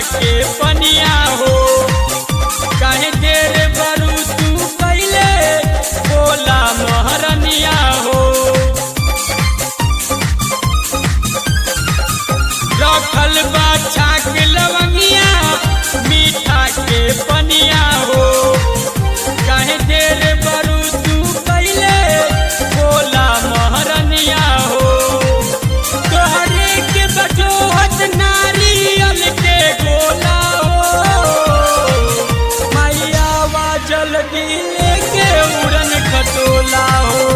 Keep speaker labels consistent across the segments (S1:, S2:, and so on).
S1: के पनिया हो काहे देर बरू तू पहले बोला महरनिया हो रखल बा छाक लवंगिया मीठा के पनिया हो काहे देर बरू तू पहले बोला महरनिया हो तोहरे के बजोहत नारियल के गोला हो मैया वा जल्दी लेके उड़न खटोला हो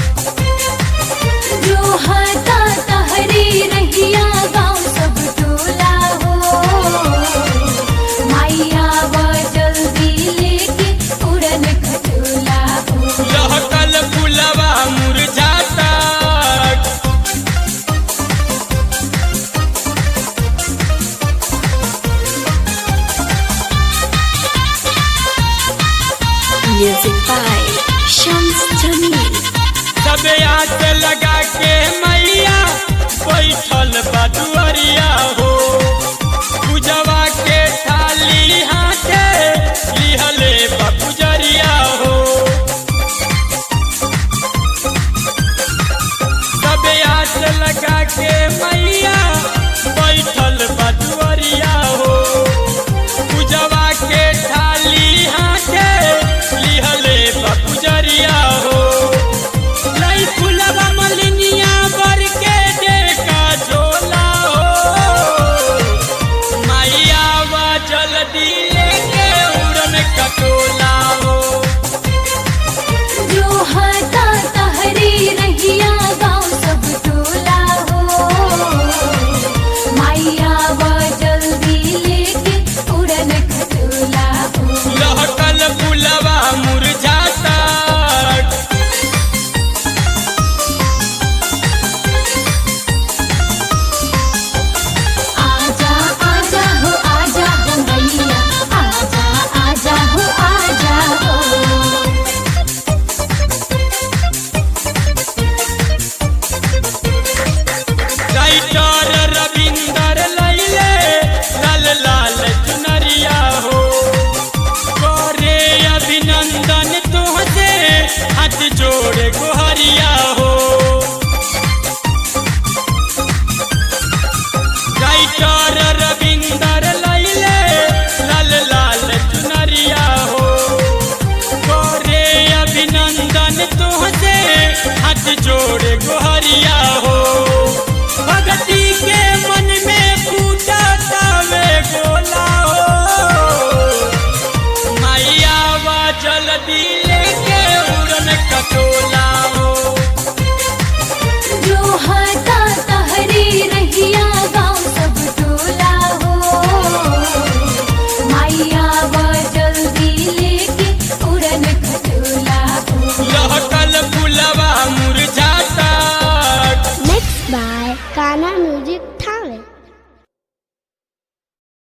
S2: जो हाथा तहरी रहिया गाँव सब टोला हो माइया वो जल्दी लेके उड़न खटोला हो
S1: लहकल फुलवा मुरझाता
S3: Music by Shams Jamil.
S1: सब आस लगा के मैया बैठल बदुअरिया हो पूजवा के थाली हाथे लिहले बपुजरिया हो सब आस लगा के मैया बैठल बदुअरिया हो पूजवा के थाली हाथे लिहले बपुजरिया हो लई फुलवा मलिनिया बर के देखा झोला हो मैया वा जल्दी लेके उड़न कटोला हो
S2: जो हाथा तहरी रहिया गाँव सब टोला हो माइया वो जल्दी लेके उड़न खटोला हो
S1: लहकल फुलवा मुरझाता
S2: आजा आजा हो आजा हो मैया आजा आजा हो आजा हो
S1: राइटर रविंदर लैले लाल लाल चुनरिया हो करे अभिनंदन तुहसे हाथ जोड़े गोहरिया हो राइटर रविंदर लैले लाल लाल चुनरिया हो करे अभिनंदन तुहसे हाथ जोड़े गोहरिया हो भगती के मन में फूटा तावे गोला हो मैया वा जल्दी लेके उड़न कटोला